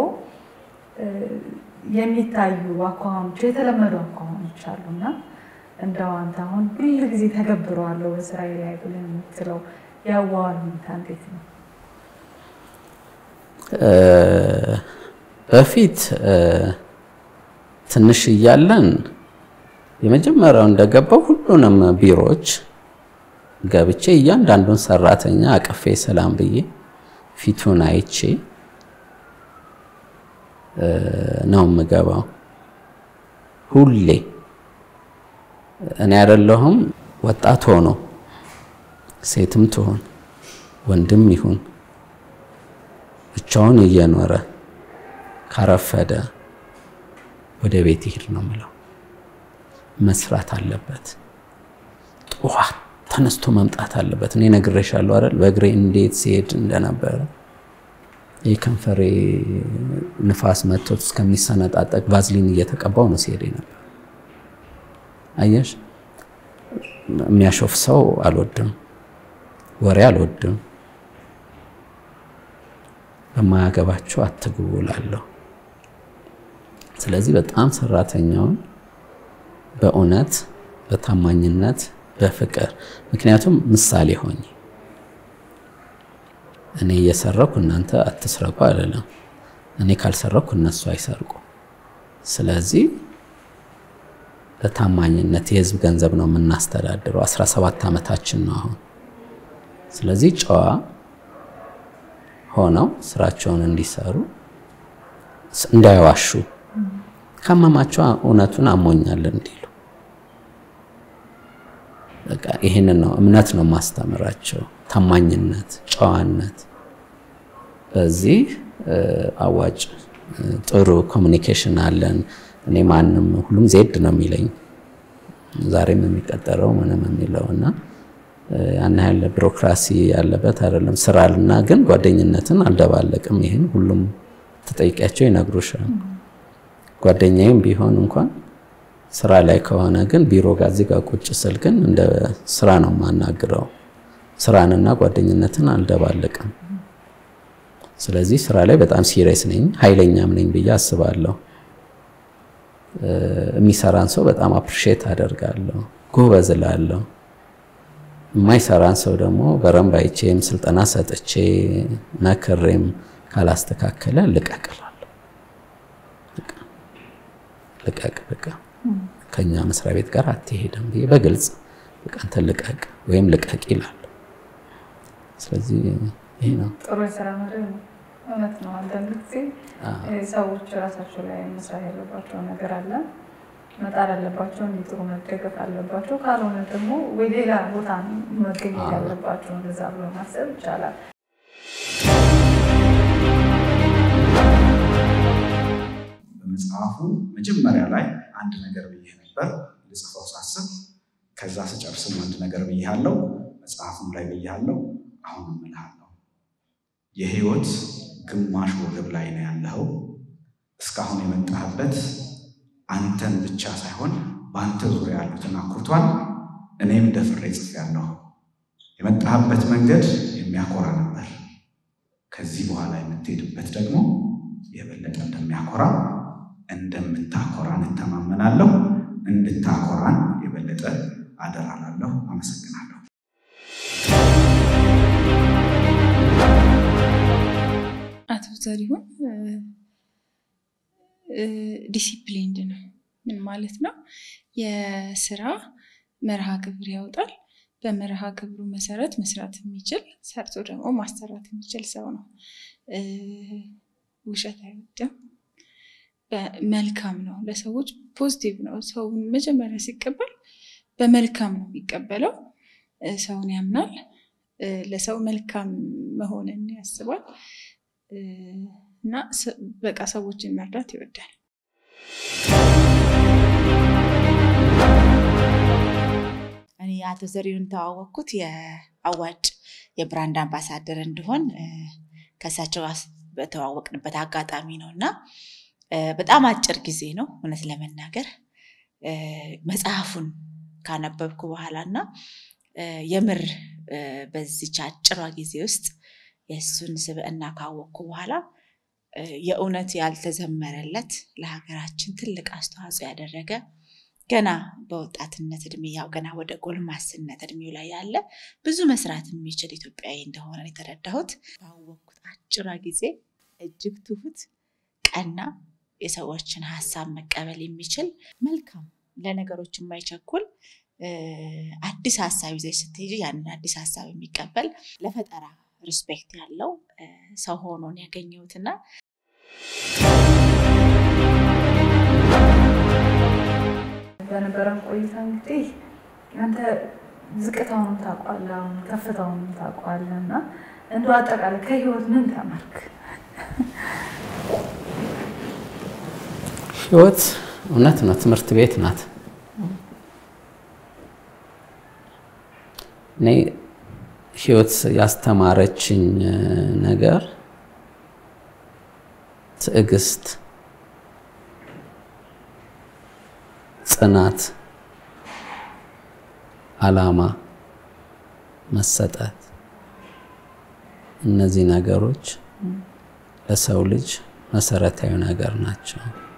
የሚታዩ አኳኋኖች የተለመዱ አኳኋኖች አሉና እንደው አንተ አሁን ሁል ጊዜ ተገብረዋለሁ በስራዬ ላይ ብለህ የምትለው ያዋዋል ሁኔታ እንዴት ነው? በፊት ትንሽ እያለን የመጀመሪያው እንደገባው ሁሉንም ቢሮዎች ገብቼ እያንዳንዱን ሰራተኛ አቅፌ ሰላም ብዬ ፊቱን አይቼ ነው የምገባው። ሁሌ እኔ አይደለሁም ወጣት ሆኖ ሴትም ትሆን ወንድም ይሁን ብቻውን እየኖረ ካረፈደ ወደ ቤት ይሄድ ነው ምለው። መስራት አለበት። ጠዋት ተነስቶ መምጣት አለበት። እኔ ነግሬሻለሁ አይደል? በእግሬ እንዴት ሲሄድ እንደነበረ ይህ ከንፈሬ ንፋስ መጥቶት እስከሚሰነጣጠቅ ቫዝሊን እየተቀባው ነው ሲሄድ ነበር። አየሽ፣ የሚያሾፍ ሰው አልወድም፣ ወሬ አልወድም። በማያገባቸው አትግቡ እላለሁ። ስለዚህ በጣም ሰራተኛውን በእውነት በታማኝነት በፍቅር ምክንያቱም ምሳሌ ሆኝ እኔ እየሰረኩ እናንተ አትስረቁ አይደለም። እኔ ካልሰረኩ እነሱ አይሰርቁ። ስለዚህ በታማኝነት የህዝብ ገንዘብ ነው የምናስተዳድረው። 17 ዓመታችን ነው አሁን። ስለዚህ ጨዋ ሆነው ስራቸውን እንዲሰሩ እንዳይዋሹ፣ ካመማቸው እውነቱን አሞኛል እንዲሉ በቃ ይህንን ነው እምነት ነው ማስተምራቸው። ታማኝነት፣ ጨዋነት። በዚህ አዋጭ ጥሩ ኮሚኒኬሽን አለን። እኔ ማንም ሁሉም ዜድ ነው የሚለኝ ዛሬም የሚቀጠረው ምንም የሚለው እና ያን ያህል ቢሮክራሲ ያለበት አይደለም። ስራልና ግን ጓደኝነትን አልደባለቅም። ይህን ሁሉም ተጠይቂያቸው ይነግሩሻል። ጓደኛዬም ቢሆን እንኳን ስራ ላይ ከሆነ ግን ቢሮ ጋር እዚህ ጋር ቁጭ ስል ግን እንደ ስራ ነው የማናግረው። ስራንና ጓደኝነትን አልደባለቅም። ስለዚህ ስራ ላይ በጣም ሲሪየስ ነኝ፣ ኃይለኛም ነኝ ብዬ አስባለሁ። የሚሰራን ሰው በጣም አፕሪሼት አደርጋለሁ፣ ጎበዝ እላለሁ። የማይሰራን ሰው ደግሞ በረንብ አይቼም ስልጠና ሰጥቼ መክሬም ካላስተካከለ ልቀቅ እላለሁ። ልቀቅ በቃ ከኛ መስሪያ ቤት ጋር አትሄድም ብዬ በግልጽ በቃ አንተ ልቀቅ ወይም ልቀቅ ይላል። ስለዚህ ይሄ ነው ጥሩ የስራ መርህ ነው። እውነት ነው። አንዳንድ ጊዜ ሰዎች ራሳቸው ላይ መስራት ያለባቸው ነገር አለ፣ መጣር አለባቸው፣ እንዲጥሩ መደገፍ አለባቸው። ካልሆነ ደግሞ ወይ ሌላ ቦታ መገኘት ያለባቸው እንደዛ ብሎ ማሰብ ይቻላል። በመጽሐፉ መጀመሪያ ላይ አንድ ነገር ብዬ ነበር ልጽፈው ሳስብ፣ ከዛ ስጨርስም አንድ ነገር ብያለው፣ መጽሐፉም ላይ ብያለው፣ አሁን እምልሃለሁ። የህይወት ግማሽ ወገብ ላይ ነው ያለኸው። እስካሁን የመጣህበት አንተን ብቻ ሳይሆን በአንተ ዙሪያ ያሉትን አኩርቷል። እኔም ደፍሬ ጽፌያለሁ። የመጣህበት መንገድ የሚያኮራ ነበር። ከዚህ በኋላ የምትሄድበት ደግሞ የበለጠ እንደሚያኮራ እንደምታኮራን እተማመናለሁ። እንድታኮራን የበለጠ አደራላለሁ። አመሰግናለሁ። አቶ ዘሪሁን ዲሲፕሊንድ ነው። ምን ማለት ነው? የስራ መርሃ ግብር ያወጣል። በመርሃ ግብሩ መሰረት መስራት የሚችል ሰርቶ ደግሞ ማሰራት የሚችል ሰው ነው። ውሸት አይወድም። መልካም ነው። ለሰዎች ፖዚቲቭ ነው። ሰው መጀመሪያ ሲቀበል በመልካም ነው የሚቀበለው። ሰውን ያምናል። ለሰው መልካም መሆንን ያስባል እና በቃ ሰዎችን መርዳት ይወዳል። እኔ አቶ ዘሪሁን ተዋወቅኩት የአዋጭ የብራንድ አምባሳደር እንድሆን ከእሳቸው በተዋወቅንበት አጋጣሚ ነው እና በጣም አጭር ጊዜ ነው እውነት ለመናገር መጽሐፉን ካነበብኩ በኋላ እና የምር በዚች አጭሯ ጊዜ ውስጥ የእሱን ስብዕና ካወቅኩ በኋላ የእውነት ያልተዘመረለት ለሀገራችን ትልቅ አስተዋጽኦ ያደረገ ገና በወጣትነት እድሜ ያው ገና ወደ ጎልማስነት እድሜው ላይ ያለ ብዙ መስራት የሚችል ኢትዮጵያዊ እንደሆነ የተረዳሁት ባወቅኩት አጭሯ ጊዜ እጅግ ትሁት፣ ቀና፣ የሰዎችን ሀሳብ መቀበል የሚችል መልካም፣ ለነገሮች የማይቸኩል አዲስ ሀሳብ ይዘሽ ስትሄጂ ያንን አዲስ ሀሳብ የሚቀበል ለፈጠራ ሪስፔክት ያለው ሰው ሆኖን ያገኘሁትና በነበረን ቆይታ እንግዲህ አንተ ዝቅታውንም ታውቋለህ፣ አሁን ከፍታውንም ታውቋለህ እና እንደው አጠቃላይ ከህይወት ምን ተማርክ? ህይወት እውነት ነው፣ ትምህርት ቤት ናት። እኔ ህይወት ያስተማረችኝ ነገር ትዕግስት፣ ጽናት፣ አላማ፣ መሰጠት እነዚህ ነገሮች ለሰው ልጅ መሰረታዊ ነገር ናቸው።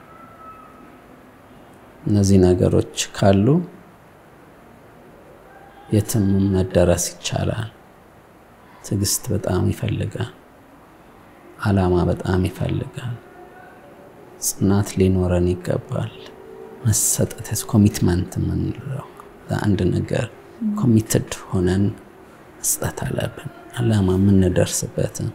እነዚህ ነገሮች ካሉ የትም መደረስ ይቻላል። ትዕግስት በጣም ይፈልጋል። አላማ በጣም ይፈልጋል። ጽናት ሊኖረን ይገባል። መሰጠት ኮሚትመንት የምንለው ለአንድ ነገር ኮሚትድ ሆነን መስጠት አለብን፣ አላማ የምንደርስበትን።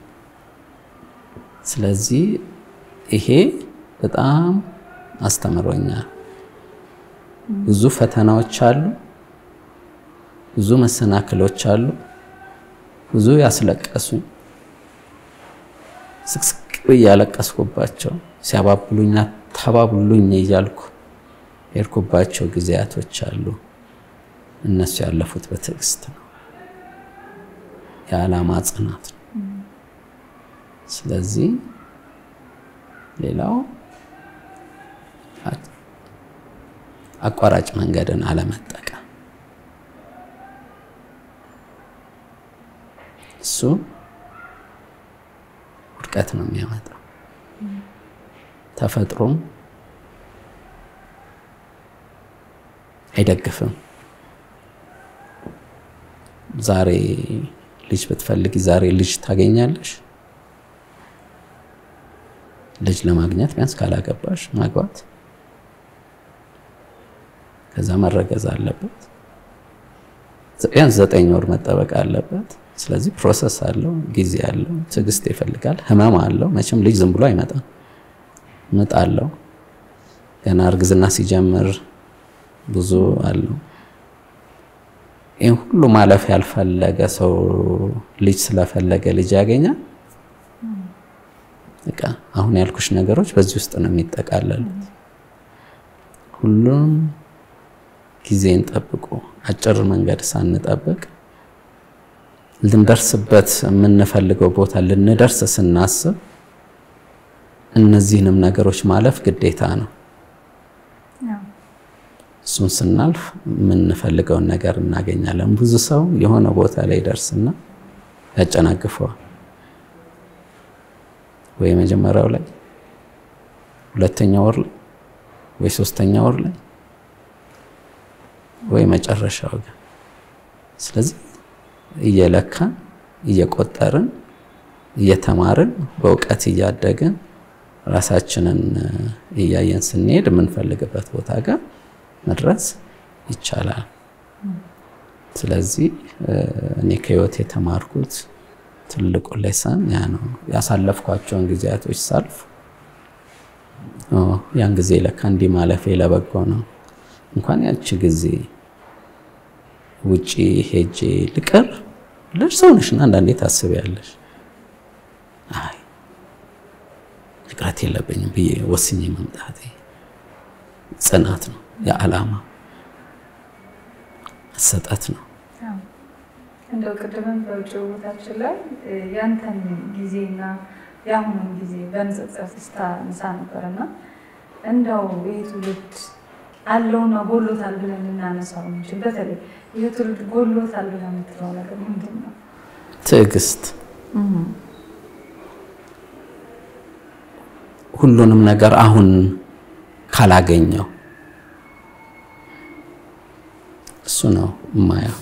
ስለዚህ ይሄ በጣም አስተምሮኛል። ብዙ ፈተናዎች አሉ፣ ብዙ መሰናክሎች አሉ፣ ብዙ ያስለቀሱኝ ስቅስቅ ብዬ ያለቀስኩባቸው ሲያባብሉኝ ተባብሉኝ እያልኩ የሄድኩባቸው ጊዜያቶች አሉ። እነሱ ያለፉት በትዕግስት ነው፣ የዓላማ ጽናት ነው። ስለዚህ ሌላው አቋራጭ መንገድን አለመጠቀም እሱ ውድቀት ነው የሚያመጣው። ተፈጥሮም አይደግፍም። ዛሬ ልጅ ብትፈልጊ ዛሬ ልጅ ታገኛለሽ። ልጅ ለማግኘት ቢያንስ ካላገባሽ ማግባት፣ ከዛ መረገዝ አለበት። ቢያንስ ዘጠኝ ወር መጠበቅ አለበት። ስለዚህ ፕሮሰስ አለው፣ ጊዜ አለው፣ ትዕግስት ይፈልጋል፣ ህመም አለው። መቼም ልጅ ዝም ብሎ አይመጣም። ምጥ አለው። ገና እርግዝና ሲጀምር ብዙ አለው። ይህን ሁሉ ማለፍ ያልፈለገ ሰው ልጅ ስለፈለገ ልጅ ያገኛል። በቃ አሁን ያልኩሽ ነገሮች በዚህ ውስጥ ነው የሚጠቃለሉት። ሁሉም ጊዜን ጠብቆ አጭር መንገድ ሳንጠብቅ ልንደርስበት የምንፈልገው ቦታ ልንደርስ ስናስብ እነዚህንም ነገሮች ማለፍ ግዴታ ነው። እሱን ስናልፍ የምንፈልገውን ነገር እናገኛለን። ብዙ ሰው የሆነ ቦታ ላይ ይደርስና ያጨናግፈዋል። ወይ መጀመሪያው ላይ፣ ሁለተኛ ወር ላይ፣ ወይ ሶስተኛ ወር ላይ፣ ወይ መጨረሻው ጋር። ስለዚህ እየለካን እየቆጠርን እየተማርን በእውቀት እያደግን ራሳችንን እያየን ስንሄድ የምንፈልግበት ቦታ ጋር መድረስ ይቻላል። ስለዚህ እኔ ከህይወት የተማርኩት ትልቁ ሌሰን ያ ነው። ያሳለፍኳቸውን ጊዜያቶች ሳልፍ ያን ጊዜ ለካ እንዲህ ማለፌ ለበጎ ነው። እንኳን ያቺ ጊዜ ውጪ ሄጄ ልቀር ብለሽ ሰው ነሽና አንዳንዴ ታስቢያለሽ። አይ መቅረት የለብኝም ብዬ ወስኜ መምጣቴ ጽናት ነው፣ የዓላማ መሰጠት ነው። እንደው ቅድምም በውጭ ቦታችን ላይ ያንተን ጊዜና የአሁኑን ጊዜ በንጽጽር ስታነሳ ነበር እና እንደው ይህ ትውልድ አለውና ጎሎታል ብለን ልናነሳው እንችል። በተለይ ይህ ትውልድ ጎሎታል ብለን የምትለው ነገር ምንድን ነው? ትዕግስት፣ ሁሉንም ነገር አሁን ካላገኘው እሱ ነው የማየው።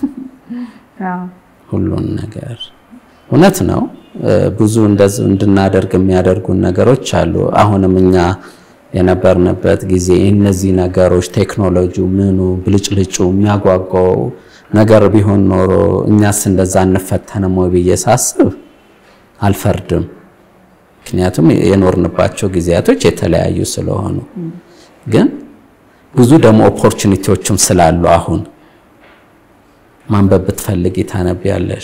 ሁሉን ነገር እውነት ነው። ብዙ እንደዚህ እንድናደርግ የሚያደርጉን ነገሮች አሉ። አሁንም እኛ የነበርንበት ጊዜ እነዚህ ነገሮች ቴክኖሎጂው፣ ምኑ ብልጭልጩ የሚያጓጓው ነገር ቢሆን ኖሮ እኛስ እንደዛ እንፈተንም ወይ ብዬ ሳስብ አልፈርድም። ምክንያቱም የኖርንባቸው ጊዜያቶች የተለያዩ ስለሆኑ፣ ግን ብዙ ደግሞ ኦፖርቹኒቲዎችም ስላሉ አሁን ማንበብ ብትፈልጊ ታነቢያለሽ።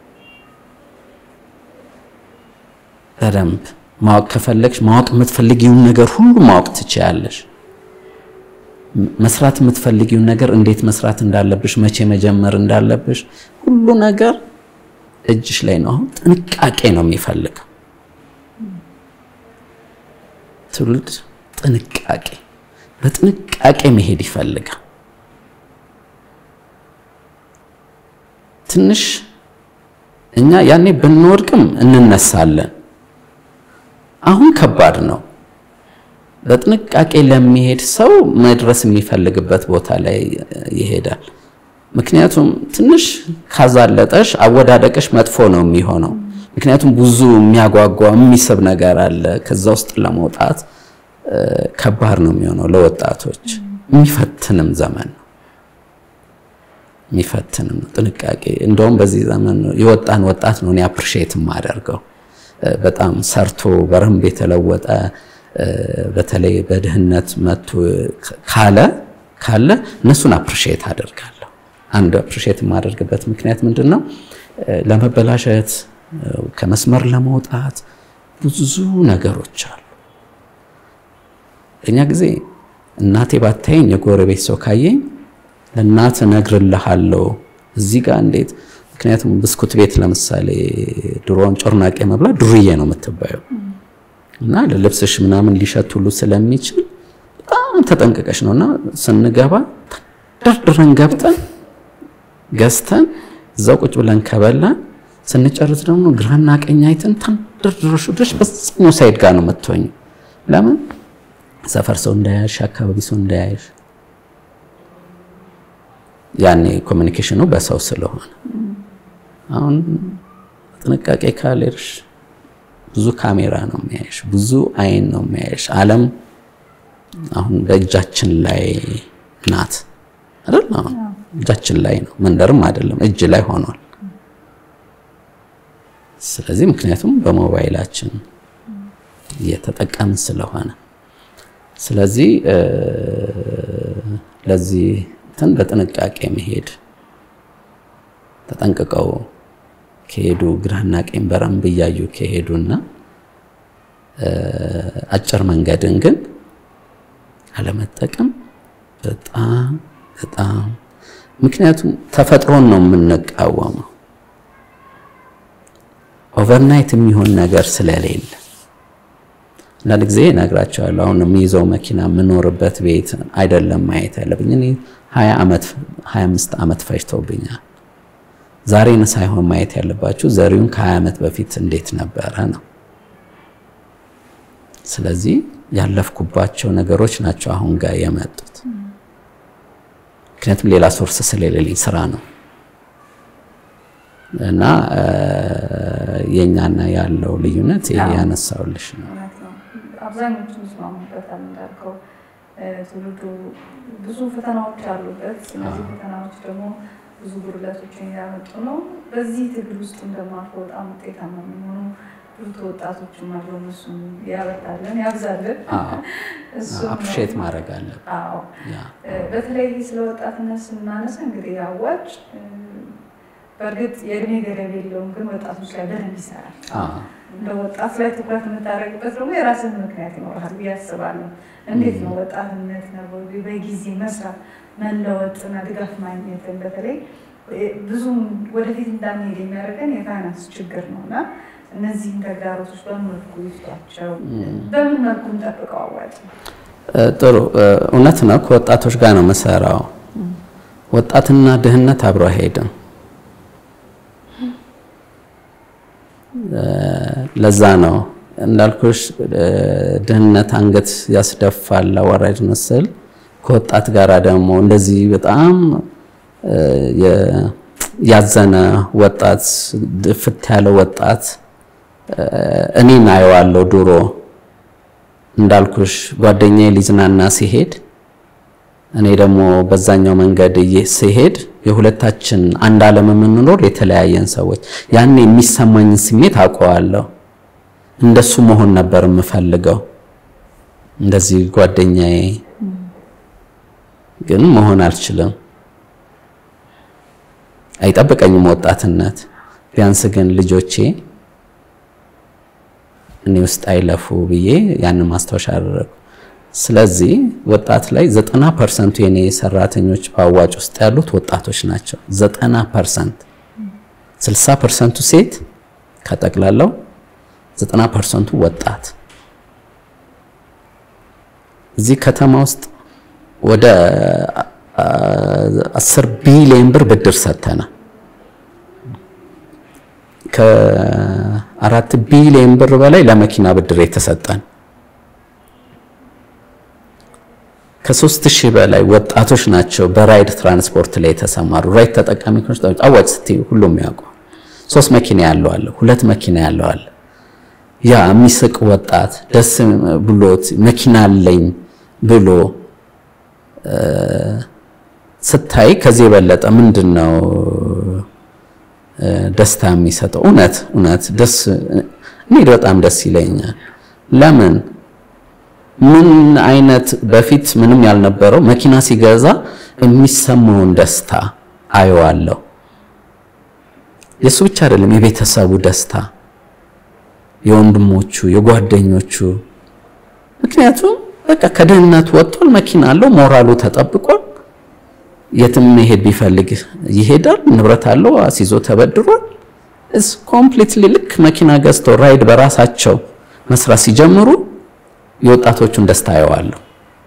በደንብ ማወቅ ከፈለግሽ ማወቅ የምትፈልጊውን ነገር ሁሉ ማወቅ ትችያለሽ። መስራት የምትፈልጊውን ነገር እንዴት መስራት እንዳለብሽ፣ መቼ መጀመር እንዳለብሽ ሁሉ ነገር እጅሽ ላይ ነው። አሁን ጥንቃቄ ነው የሚፈልገው ትውልድ ጥንቃቄ፣ በጥንቃቄ መሄድ ይፈልጋል። ትንሽ እኛ ያኔ ብንወድቅም እንነሳለን። አሁን ከባድ ነው። በጥንቃቄ ለሚሄድ ሰው መድረስ የሚፈልግበት ቦታ ላይ ይሄዳል። ምክንያቱም ትንሽ ካዛለጠሽ አወዳደቅሽ መጥፎ ነው የሚሆነው። ምክንያቱም ብዙ የሚያጓጓ የሚስብ ነገር አለ። ከዛ ውስጥ ለመውጣት ከባድ ነው የሚሆነው ለወጣቶች። የሚፈትንም ዘመን ነው የሚፈትንም ነው። ጥንቃቄ እንደውም በዚህ ዘመን የወጣን ወጣት ነው እኔ አፕሪሼት የማደርገው በጣም ሰርቶ በረንብ የተለወጠ በተለይ በድህነት መጥቶ ካለ ካለ እነሱን አፕሪሼት አደርጋለሁ። አንድ አፕሪሼት የማደርግበት ምክንያት ምንድን ነው? ለመበላሸት ከመስመር ለመውጣት ብዙ ነገሮች አሉ። እኛ ጊዜ እናቴ ባታየኝ የጎረቤት ሰው ካየኝ ለእናት እነግርልሃለሁ እዚህ ጋር እንዴት ምክንያቱም ብስኩት ቤት ለምሳሌ ድሮውን ጮርናቄ መብላት ዱርዬ ነው የምትባየው እና ለልብስሽ ምናምን ሊሸት ሁሉ ስለሚችል በጣም ተጠንቅቀሽ ነው እና ስንገባ ደርድረን ገብተን ገዝተን እዛው ቁጭ ብለን ከበላን ስንጨርስ ደግሞ ግራና ቀኝ አይተን ተንደርድረሽ ድረሽ በዛኛው ሳይድ ጋር ነው የምትሆኝ። ለምን ሰፈር ሰው እንዳያሽ፣ አካባቢ ሰው እንዳያሽ። ያኔ ኮሚኒኬሽኑ በሰው ስለሆነ አሁን ጥንቃቄ ካልሄድሽ ብዙ ካሜራ ነው የሚያይሽ፣ ብዙ አይን ነው የሚያይሽ። ዓለም አሁን በእጃችን ላይ ናት አይደል? አሁን እጃችን ላይ ነው፣ መንደርም አይደለም እጅ ላይ ሆኗል። ስለዚህ ምክንያቱም በሞባይላችን እየተጠቀምን ስለሆነ ስለዚህ ለዚህ እንትን በጥንቃቄ መሄድ ተጠንቅቀው ከሄዱ ግራና ቀኝ በረንብ እያዩ ከሄዱና አጭር መንገድን ግን አለመጠቀም በጣም በጣም ምክንያቱም ተፈጥሮን ነው የምንቃወመው። ኦቨርናይት የሚሆን ነገር ስለሌለ አንዳንድ ጊዜ እነግራቸዋለሁ። አሁን የሚይዘው መኪና የምኖርበት ቤት አይደለም ማየት ያለብኝ። እኔ 20 ዓመት 25 ዓመት ፈጅተውብኛል። ዛሬን ሳይሆን ማየት ያለባችሁ ዘሪውን ከ20 ዓመት በፊት እንዴት ነበረ ነው። ስለዚህ ያለፍኩባቸው ነገሮች ናቸው አሁን ጋር የመጡት። ምክንያቱም ሌላ ሶርስ ስለሌለኝ ስራ ነው እና የኛና ያለው ልዩነት ይሄ ያነሳውልሽ ነው። አብዛኞቹ ይስማሙበታል እንዳልከው ትውልዱ ብዙ ፈተናዎች አሉበት። እነዚህ ፈተናዎች ደግሞ ብዙ ጉድለቶችን ያመጡ ነው። በዚህ ትግል ውስጥ እንደማልፎ በጣም ውጤታማ የሚሆኑ ብዙ ተወጣቶችም አሉ። እነሱም ያበርታለን፣ ያብዛልን። አፕሪሼት ማድረግ አለብን። አዎ በተለይ ስለ ወጣትነት ስናነሳ እንግዲህ አዋጭ በእርግጥ የእድሜ ገደብ የለውም፣ ግን ወጣቶች ላይ በደንብ ይሰራል። እንደ ወጣት ላይ ትኩረት የምታደርግበት ደግሞ የራስን ምክንያት ይኖርሃል ብዬ አስባለሁ። እንዴት ነው ወጣትነት ነው በጊዜ መስራት መለወጥና ድጋፍ ማግኘትን በተለይ ብዙም ወደፊት እንዳንሄድ የሚያደርገን የፋይናንስ ችግር ነው እና እነዚህን ተግዳሮቶች በምን መልኩ ይፍቷቸው? በምን መልኩ እንጠብቀው? አዋጭ ጥሩ እውነት ነው። ከወጣቶች ጋር ነው የምሰራው። ወጣትና ድህነት አብሮ አይሄድም። ለዛ ነው እንዳልኩሽ ድህነት አንገት ያስደፋል አዋራጅ መሰል ከወጣት ጋር ደግሞ እንደዚህ በጣም ያዘነ ወጣት ድፍት ያለ ወጣት እኔን አየዋለሁ። ድሮ እንዳልኩሽ ጓደኛዬ ሊዝናና ሲሄድ እኔ ደግሞ በዛኛው መንገድ ሲሄድ የሁለታችን አንድ ዓለም የምንኖር የተለያየን ሰዎች ያን የሚሰማኝን ስሜት አውቀዋለሁ። እንደሱ መሆን ነበር የምፈልገው። እንደዚህ ጓደኛዬ ግን መሆን አልችልም። አይጠብቀኝም ወጣትነት። ቢያንስ ግን ልጆቼ እኔ ውስጥ አይለፉ ብዬ ያንን ማስታወሻ አደረጉ። ስለዚህ ወጣት ላይ ዘጠና ፐርሰንቱ የኔ ሰራተኞች በአዋጭ ውስጥ ያሉት ወጣቶች ናቸው። ዘጠና ፐርሰንት ስልሳ ፐርሰንቱ ሴት ከጠቅላላው ዘጠና ፐርሰንቱ ወጣት። እዚህ ከተማ ውስጥ ወደ አስር ቢሊዮን ብር ብድር ሰጥተናል። ከአራት ቢሊዮን ብር በላይ ለመኪና ብድር የተሰጠን ከሶስት ሺህ በላይ ወጣቶች ናቸው በራይድ ትራንስፖርት ላይ የተሰማሩ። ራይድ ተጠቃሚ አዋጭ ስትይ ሁሉም ያውቁ። ሶስት መኪና ያለው አለ፣ ሁለት መኪና ያለው አለ። ያ የሚስቅ ወጣት ደስ ብሎት መኪና አለኝ ብሎ ስታይ ከዚህ የበለጠ ምንድን ነው ደስታ የሚሰጠው? እውነት እውነት ደስ እኔ በጣም ደስ ይለኛል። ለምን ምን አይነት በፊት ምንም ያልነበረው መኪና ሲገዛ የሚሰማውን ደስታ አየዋለሁ። የእሱ ብቻ አይደለም፣ የቤተሰቡ ደስታ፣ የወንድሞቹ፣ የጓደኞቹ። ምክንያቱም በቃ ከድህነት ወጥቷል፣ መኪና አለው፣ ሞራሉ ተጠብቋል። የትም መሄድ ቢፈልግ ይሄዳል። ንብረት አለው፣ አስይዞ ተበድሯል። እስ ኮምፕሊትሊ ልክ መኪና ገዝተው ራይድ በራሳቸው መስራት ሲጀምሩ የወጣቶቹን ደስታ አየዋለሁ።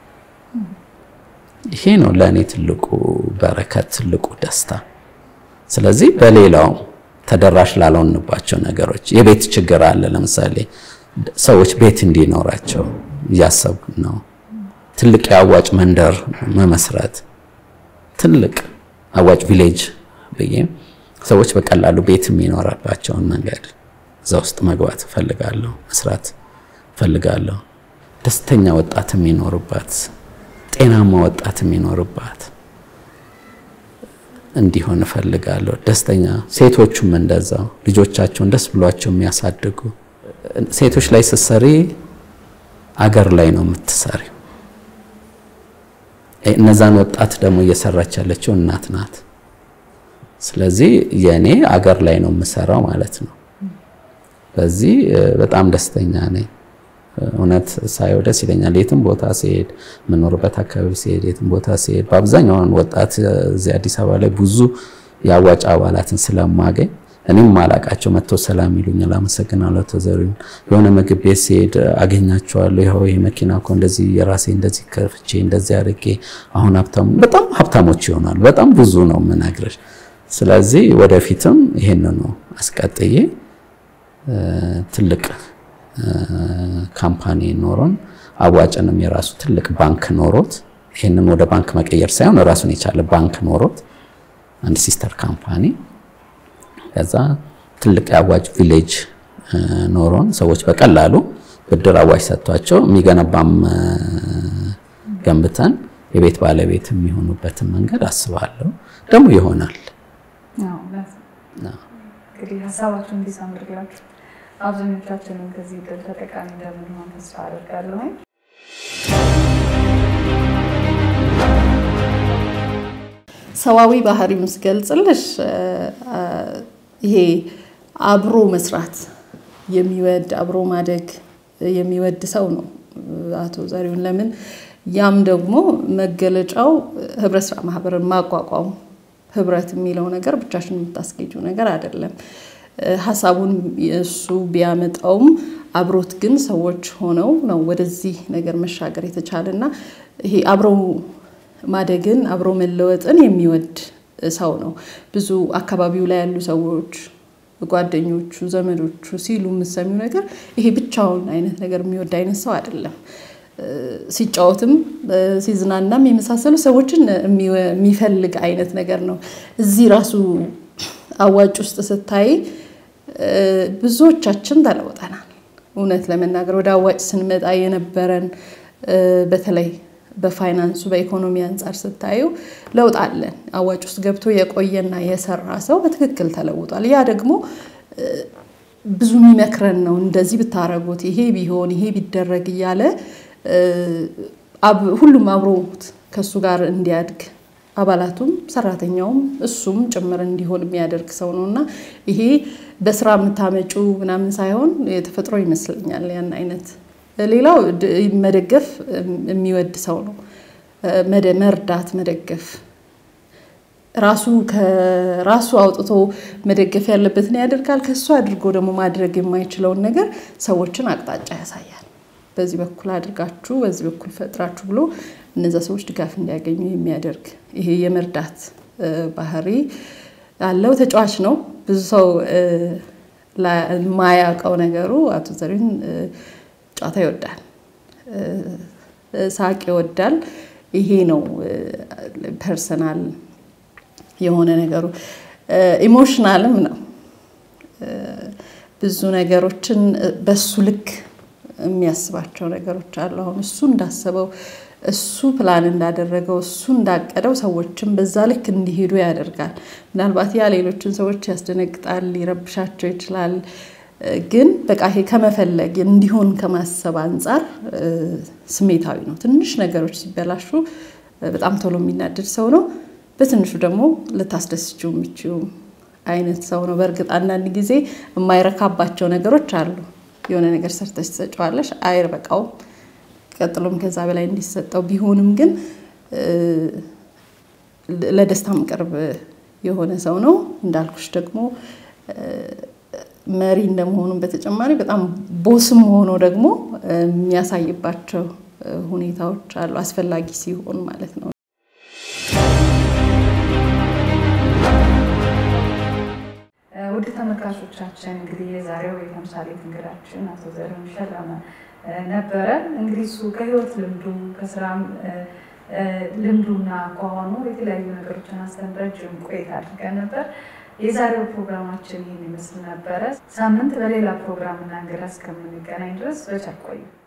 ይሄ ነው ለእኔ ትልቁ በረከት፣ ትልቁ ደስታ። ስለዚህ በሌላው ተደራሽ ላልሆንባቸው ነገሮች የቤት ችግር አለ። ለምሳሌ ሰዎች ቤት እንዲኖራቸው እያሰብኩ ነው። ትልቅ የአዋጭ መንደር መመስረት፣ ትልቅ አዋጭ ቪሌጅ ብዬ ሰዎች በቀላሉ ቤት የሚኖረባቸውን መንገድ እዛ ውስጥ መግባት እፈልጋለሁ፣ መስራት እፈልጋለሁ። ደስተኛ ወጣት የሚኖርባት ጤናማ ወጣት የሚኖርባት እንዲሆን እፈልጋለሁ። ደስተኛ ሴቶቹም እንደዛው ልጆቻቸውን ደስ ብሏቸው የሚያሳድጉ ሴቶች ላይ ስትሰሪ አገር ላይ ነው የምትሰሪው። እነዛን ወጣት ደግሞ እየሰራች ያለችው እናት ናት። ስለዚህ የኔ አገር ላይ ነው የምሰራው ማለት ነው። በዚህ በጣም ደስተኛ ነኝ። እውነት ሳየው ደስ ይለኛል። የትም ቦታ ሲሄድ የምኖርበት አካባቢ ሲሄድ የትም ቦታ ሲሄድ በአብዛኛውን ወጣት እዚህ አዲስ አበባ ላይ ብዙ የአዋጭ አባላትን ስለማገኝ እኔም ማላቃቸው መጥተው ሰላም ይሉኛል። አመሰግናለሁ ተዘሪውን። የሆነ ምግብ ቤት ሲሄድ አገኛቸዋለሁ። ይኸው ይሄ መኪና እኮ እንደዚህ የራሴ እንደዚህ ከፍቼ እንደዚህ አድርጌ አሁን ሀብታሙ በጣም ሀብታሞች ይሆናሉ። በጣም ብዙ ነው የምነግርሽ። ስለዚህ ወደፊትም ይሄን ነው አስቀጥዬ ትልቅ ካምፓኒ ኖሮን አዋጭንም የራሱ ትልቅ ባንክ ኖሮት ይህንን ወደ ባንክ መቀየር ሳይሆን ራሱን የቻለ ባንክ ኖሮት አንድ ሲስተር ካምፓኒ ከዛ ትልቅ የአዋጭ ቪሌጅ ኖሮን ሰዎች በቀላሉ ብድር አዋጭ ሰጥቷቸው የሚገነባም ገንብተን የቤት ባለቤት የሚሆኑበትን መንገድ አስባለሁ። ደግሞ ይሆናል። እንግዲህ ሀሳባችሁን እንዲሰምርላችሁ አብዛኞቻችንም ከዚህ ዕድል ተጠቃሚ እንደምንሆን ተስፋ አደርጋለሁ። ሰዋዊ ባህሪውን ስገልጽልሽ ይሄ አብሮ መስራት የሚወድ አብሮ ማደግ የሚወድ ሰው ነው አቶ ዘሪሁን። ለምን ያም ደግሞ መገለጫው ህብረት ስራ ማህበርን ማቋቋም ህብረት የሚለው ነገር ብቻሽን የምታስጌጁ ነገር አይደለም። ሀሳቡን እሱ ቢያመጣውም አብሮት ግን ሰዎች ሆነው ነው ወደዚህ ነገር መሻገር የተቻለ እና ይሄ አብረው ማደግን አብሮ መለወጥን የሚወድ ሰው ነው። ብዙ አካባቢው ላይ ያሉ ሰዎች ጓደኞቹ፣ ዘመዶቹ ሲሉ የምሰሚው ነገር ይሄ ብቻውን አይነት ነገር የሚወድ አይነት ሰው አይደለም። ሲጫወትም ሲዝናናም የመሳሰሉ ሰዎችን የሚፈልግ አይነት ነገር ነው። እዚህ ራሱ አዋጭ ውስጥ ስታይ ብዙዎቻችን ተለውጠናል። እውነት ለመናገር ወደ አዋጭ ስንመጣ የነበረን በተለይ በፋይናንሱ በኢኮኖሚ አንጻር ስታዩ ለውጥ አለን። አዋጭ ውስጥ ገብቶ የቆየና የሰራ ሰው በትክክል ተለውጧል። ያ ደግሞ ብዙ የሚመክረን ነው። እንደዚህ ብታረጉት፣ ይሄ ቢሆን፣ ይሄ ቢደረግ እያለ ሁሉም አብሮት ከሱ ጋር እንዲያድግ አባላቱም ሰራተኛውም እሱም ጭምር እንዲሆን የሚያደርግ ሰው ነው እና ይሄ በስራ የምታመጩ ምናምን ሳይሆን የተፈጥሮ ይመስለኛል ያን አይነት። ሌላው መደገፍ የሚወድ ሰው ነው። መርዳት፣ መደገፍ ራሱ ከራሱ አውጥቶ መደገፍ ያለበትን ያደርጋል። ከሱ አድርጎ ደግሞ ማድረግ የማይችለውን ነገር ሰዎችን አቅጣጫ ያሳያል። በዚህ በኩል አድርጋችሁ በዚህ በኩል ፈጥራችሁ ብሎ እነዛ ሰዎች ድጋፍ እንዲያገኙ የሚያደርግ ይሄ የመርዳት ባህሪ ያለው ተጫዋች ነው። ብዙ ሰው የማያውቀው ነገሩ አቶ ዘሪሁን ጨዋታ ይወዳል፣ ሳቅ ይወዳል። ይሄ ነው ፐርሰናል የሆነ ነገሩ። ኢሞሽናልም ነው። ብዙ ነገሮችን በሱ ልክ የሚያስባቸው ነገሮች አሉ። አሁን እሱ እንዳሰበው እሱ ፕላን እንዳደረገው እሱ እንዳቀደው ሰዎችን በዛ ልክ እንዲሄዱ ያደርጋል። ምናልባት ያ ሌሎችን ሰዎች ያስደነግጣል፣ ሊረብሻቸው ይችላል። ግን በቃ ይሄ ከመፈለግ እንዲሆን ከማሰብ አንጻር ስሜታዊ ነው። ትንሽ ነገሮች ሲበላሹ በጣም ቶሎ የሚናደድ ሰው ነው። በትንሹ ደግሞ ልታስደስችው የምችው አይነት ሰው ነው። በእርግጥ አንዳንድ ጊዜ የማይረካባቸው ነገሮች አሉ። የሆነ ነገር ሰርተሽ ትሰጪዋለሽ፣ አይበቃውም። ቀጥሎም ከዛ በላይ እንዲሰጠው ቢሆንም ግን ለደስታም ቅርብ የሆነ ሰው ነው። እንዳልኩሽ ደግሞ መሪ እንደመሆኑም በተጨማሪ በጣም ቦስም ሆኖ ደግሞ የሚያሳይባቸው ሁኔታዎች አሉ፣ አስፈላጊ ሲሆን ማለት ነው። ውድ ተመልካቾቻችን እንግዲህ የዛሬው የተምሳሌት እንግዳችን አቶ ዘሪሁን ሸለመ ነበረ። እንግዲህ እሱ ከህይወት ልምዱ ከስራም ልምዱና ከሆኑ የተለያዩ ነገሮችን አንስተን ረጅም ቆይታ አድርገን ነበር። የዛሬው ፕሮግራማችን ይህን ይመስል ነበረ። ሳምንት በሌላ ፕሮግራምና እንግዳ እስከምንገናኝ ድረስ በቸር ቆዩ።